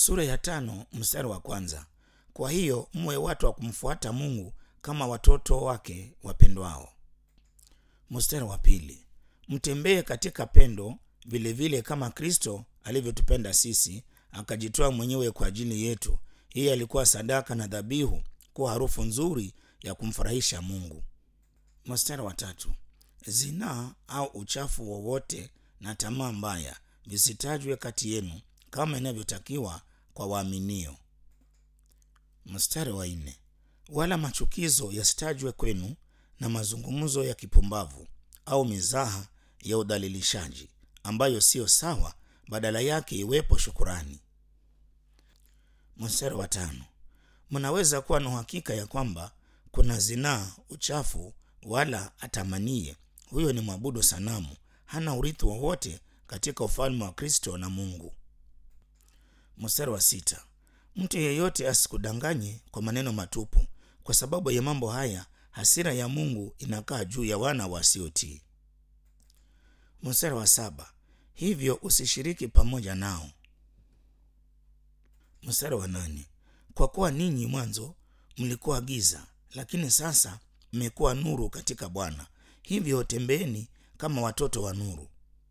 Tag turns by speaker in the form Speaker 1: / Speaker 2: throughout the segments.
Speaker 1: sura ya tano mstari wa kwanza kwa hiyo mwe watu wa kumfuata mungu kama watoto wake wapendwao mstari wa pili mtembee katika pendo vilevile vile kama kristo alivyotupenda sisi akajitoa mwenyewe kwa ajili yetu hii alikuwa sadaka na dhabihu kuwa harufu nzuri ya kumfurahisha mungu mstari wa tatu zinaa au uchafu wowote na tamaa mbaya visitajwe kati yenu kama inavyotakiwa kwa waaminio mstari wa nne wala machukizo yasitajwe kwenu na mazungumzo ya kipumbavu au mizaha ya udhalilishaji ambayo siyo sawa badala yake iwepo shukurani mstari wa tano mnaweza kuwa na uhakika ya kwamba kuna zinaa uchafu wala atamanie huyo ni mwabudu sanamu hana urithi wowote katika ufalme wa kristo na mungu mstari wa sita mtu yeyote asikudanganye kwa maneno matupu kwa sababu ya mambo haya hasira ya mungu inakaa juu ya wana wasiotii mstari wa saba hivyo usishiriki pamoja nao mstari wa nane kwa kuwa ninyi mwanzo mlikuwa giza lakini sasa mmekuwa nuru katika bwana hivyo tembeeni kama watoto wa nuru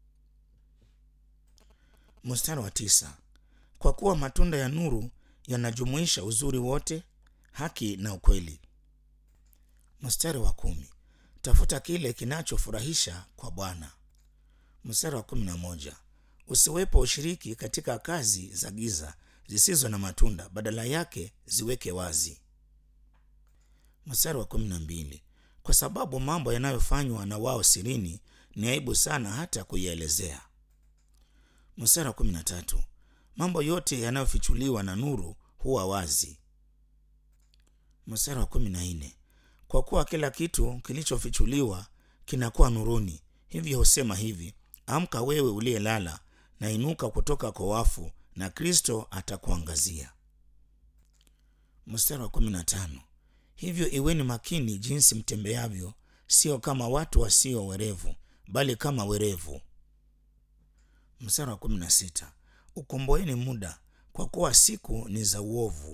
Speaker 1: mstari wa tisa kwa kuwa matunda ya nuru yanajumuisha uzuri wote haki na ukweli mstari wa kumi tafuta kile kinachofurahisha kwa bwana mstari wa kumi na moja usiwepo ushiriki katika kazi za giza zisizo na matunda badala yake ziweke wazi mstari wa kumi na mbili kwa sababu mambo yanayofanywa na wao sirini ni aibu sana hata kuielezea mstari wa kumi na tatu mambo yote yanayofichuliwa na nuru huwa wazi mstari wa kumi na nne kwa kuwa kila kitu kilichofichuliwa kinakuwa nuruni hivyo husema hivi amka wewe uliyelala na inuka kutoka kwa wafu na kristo atakuangazia mstari wa kumi na tano hivyo iweni makini jinsi mtembeavyo sio kama watu wasio werevu bali kama werevu mstari wa kumi na sita ukomboeni muda kwa kuwa siku ni za uovu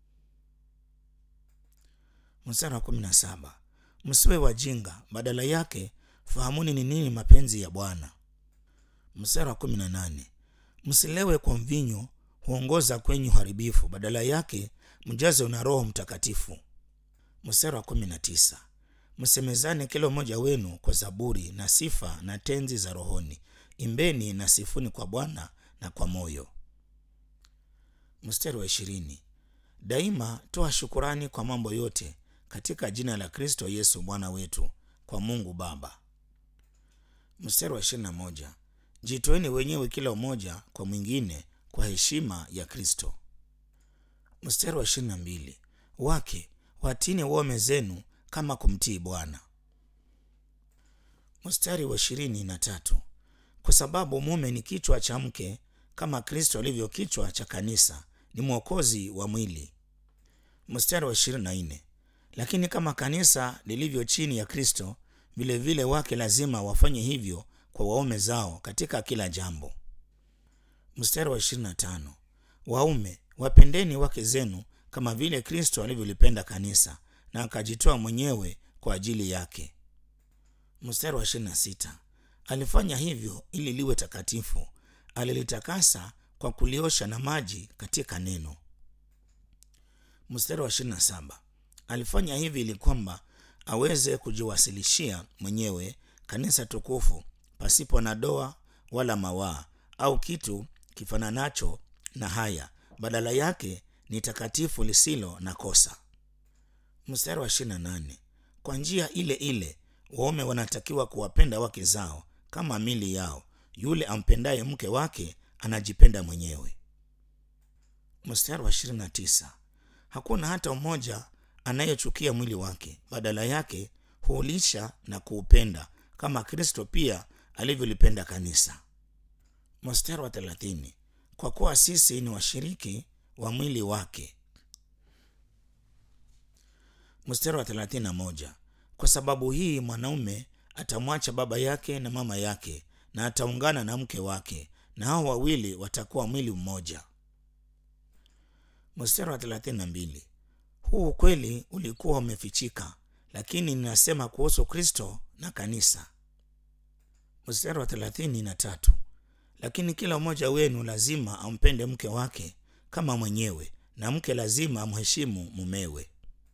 Speaker 1: mstari wa kumi na saba msiwe wajinga badala yake fahamuni ni nini mapenzi ya bwana mstari wa kumi na nane msilewe kwa mvinyo huongoza kwenye uharibifu badala yake mjaze una roho mtakatifu mstari wa kumi na tisa msemezane kila mmoja wenu kwa zaburi na sifa na tenzi za rohoni imbeni na sifuni kwa bwana na kwa moyo mstari wa ishirini daima toa shukurani kwa mambo yote katika jina la kristo yesu bwana wetu kwa mungu baba mstari wa ishirini na moja jitoeni wenyewe kila mmoja kwa mwingine kwa heshima ya kristo mstari wa ishirini na mbili wake watini waume zenu kama kumtii bwana mstari wa ishirini na tatu kwa sababu mume ni kichwa cha mke kama kristo alivyo kichwa cha kanisa ni mwokozi wa mwili mstari wa ishirini na nne lakini kama kanisa lilivyo chini ya kristo vilevile wake lazima wafanye hivyo kwa waume zao katika kila jambo mstari wa ishirini na tano waume wapendeni wake zenu kama vile kristo alivyolipenda kanisa na akajitoa mwenyewe kwa ajili yake mstari wa ishirini na sita alifanya hivyo ili liwe takatifu alilitakasa kwa kuliosha na maji katika neno mstari wa ishirini na saba alifanya hivi ili kwamba aweze kujiwasilishia mwenyewe kanisa tukufu pasipo na doa wala mawaa au kitu kifananacho na haya badala yake ni takatifu lisilo na kosa mstari wa ishirini na nane kwa njia ile ile waume wanatakiwa kuwapenda wake zao kama mili yao yule ampendaye mke wake anajipenda mwenyewe mstari wa ishirini na tisa hakuna hata mmoja anayechukia mwili wake badala yake huulisha na kuupenda kama kristo pia alivyolipenda kanisa mstari wa thelathini kwa kuwa sisi ni washiriki wa mwili wake mstari wa thelathini na moja kwa sababu hii mwanaume atamwacha baba yake na mama yake na ataungana na mke wake na hao wawili watakuwa mwili mmoja mstari wa 32 huu ukweli ulikuwa umefichika lakini ninasema kuhusu kristo na kanisa mstari wa 33 lakini kila mmoja wenu lazima ampende mke wake kama mwenyewe na mke lazima amheshimu mumewe